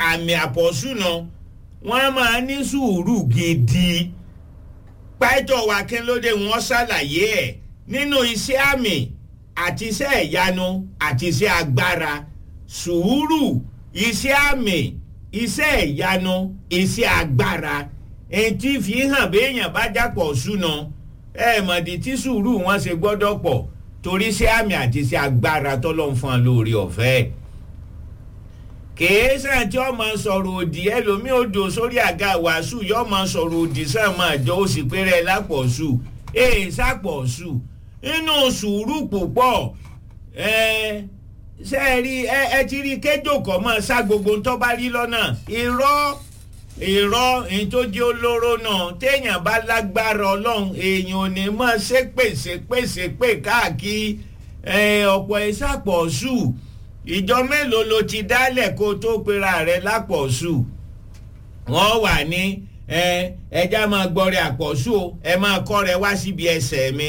àmì àpọ̀sù náà wọ́n máa ní sùúrù gidi pẹ́tọ̀ wa kí ló dé wọ́n ṣàlàyé ẹ̀ nínú iṣẹ́ àmì àti iṣẹ́ ìyanu àti iṣẹ́ agbára sùúrù iṣẹ́ àmì iṣẹ́ ìyanu iṣẹ́ agbára etí fi hàn béèyàn bá jápọ̀ súná ẹ mọ̀dí tí sùúrù wọn ṣe gbọ́dọ̀ pọ̀ torí iṣẹ́ àmì àti iṣẹ́ agbára tọ́lọ́ ń fún ọ lórí ọ̀fẹ́ kèé sàn tí ọmọ sọ̀rọ̀ òdì ẹlòmíì odò sórí àga wàásù yọ ọmọ sọ̀rọ̀ òdì sàn máa jọ ó sì péré lápọ̀sù èè sàpọ̀sù nínú sùúrù púpọ̀ ẹ ṣe é rí ẹ ẹ ti rí kéjò kọ́ mọ́ sá gbogbo tó bá rí lọ́nà irọ́ irọ́ èyí tó jẹ́ olóró náà téèyàn bá lágbára ọlọ́run èèyàn ò ní mọ̀ ṣépè ṣépè ṣépè káàkiri ọ̀pọ̀ ìsàpọ̀sù ìjọ mélòó ló ti dálẹ̀ kó tó pera rẹ̀ lápọ̀sù wọ́n wà ní ẹja máa gbọ́rẹ̀ àpọ̀sù o ẹ máa kọ́ rẹ wá síbi ẹsẹ̀ mi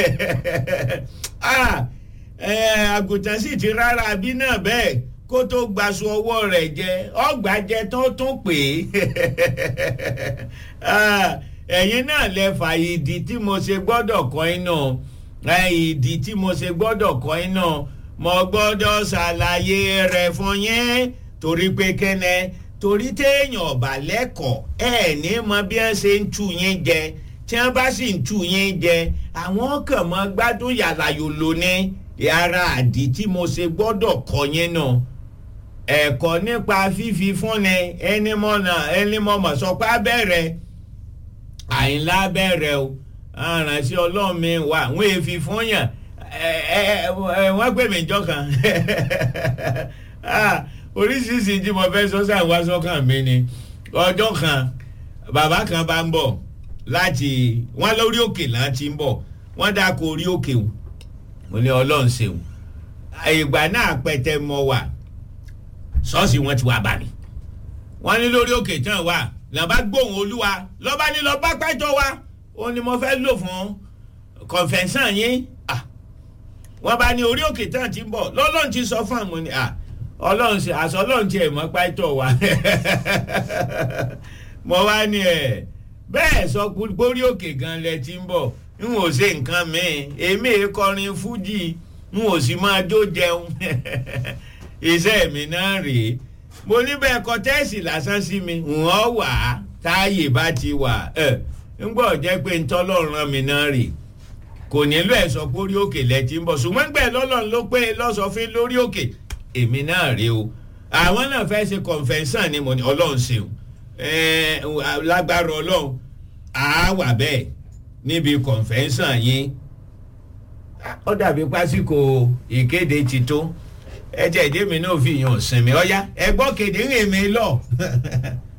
àgùntàn sì ti rárá bí náà bẹ́ẹ̀ kó tó gbaṣọ ọwọ́ rẹ̀ jẹ ọgbà jẹ tó tún pè é ẹ̀yin náà lẹ fà ìdí tí mo ṣe gbọ́dọ̀ kọ́ iná ìdí tí mo ṣe gbọ́dọ̀ kọ́ iná mo gbọ́dọ̀ ṣàlàyé rẹ̀ fún yín torí pé kẹ́nẹ́ torí téèyàn ọ̀bà lẹ́kọ̀ọ́ ẹ̀ ní mọ bí wọ́n ṣe ń tú yín jẹ tí wọ́n bá sì ń tú yín jẹ àwọn kàn mọ́ gbádùn yàrá yòlò ní ara àdí tí mo ṣe gbọ́dọ̀ kọ́ yín náà ẹ̀kọ́ nípa fífi fúnni ẹni mọ̀nà ẹni mọ̀mọ̀ sọ pé abẹ́rẹ́ àyìnlá abẹ́rẹ́ o aránṣẹ́ ọlọ́run mi wà wọ́n èéfi fún yàn wọ́n pè mí jọ kan oríṣiríṣi tí mo fẹ́ sọ́sà wá sọ́kàn mi ni ọjọ́ kan bàbá kan bá ń bọ̀ láti wọ́n lórí òkè láti ń bọ̀ wọ́n dáko orí òkè o mo ní ọlọ́run ṣeun ìgbà náà pẹtẹ mọ wà ṣọ́ọ̀ṣì wọn ti wá bá mi wọ́n ní lórí òkè tán wà lọ́ba gbóhùn olúwa lọ́ba ní lọ́ba pẹ́tọ́ wa ó ní mo fẹ́ lò fún kọ̀ǹfẹ̀nsán yín wọ́n bá ní orí òkè tán ti ń bọ̀ lọ́lọ́run ti sọ fún àwọn ni ọlọ́run ṣe àṣọ ọlọ́run ti ẹ̀ mọ́ pẹ́tọ́ wa mo wá ní ẹ̀ bẹ́ẹ̀ sọ pórí òkè gan lẹ ti ń bọ̀ n ò ṣe nǹkan mi èmi kọrin fújì n ò sì máa jó jẹun iṣẹ́ mi náà rèé mo níbẹ̀ kọ tẹ́ẹ̀sì lásán sí mi wọ́n wà á táàyè bá ti wà ẹ̀ ń gbọ́ jẹ́ pé ń tọ́lọ́run rán mi náà rè kò nílò ẹ̀ sọ pé orí òkè lẹ ti ń bọ̀ ṣùgbọ́n gbẹ̀ lọ́lọ́run ló pé lọ́sọ̀fín lórí òkè èmi náà rèé o àwọn náà fẹ́ ṣe kọ̀ǹfẹ̀nsán ni mo ní ọlọ́run ṣeun lágbára ọlọ́run àá wà bẹ́ẹ̀ níbi kọ̀ǹfẹ̀nsán yín ó dàbí pásíkò ìkéde ti tó ẹ jẹ́ ìdí mi náà fi yàn sinmi ọ̀yá ẹ gbọ́ kéde ń rìn mí lọ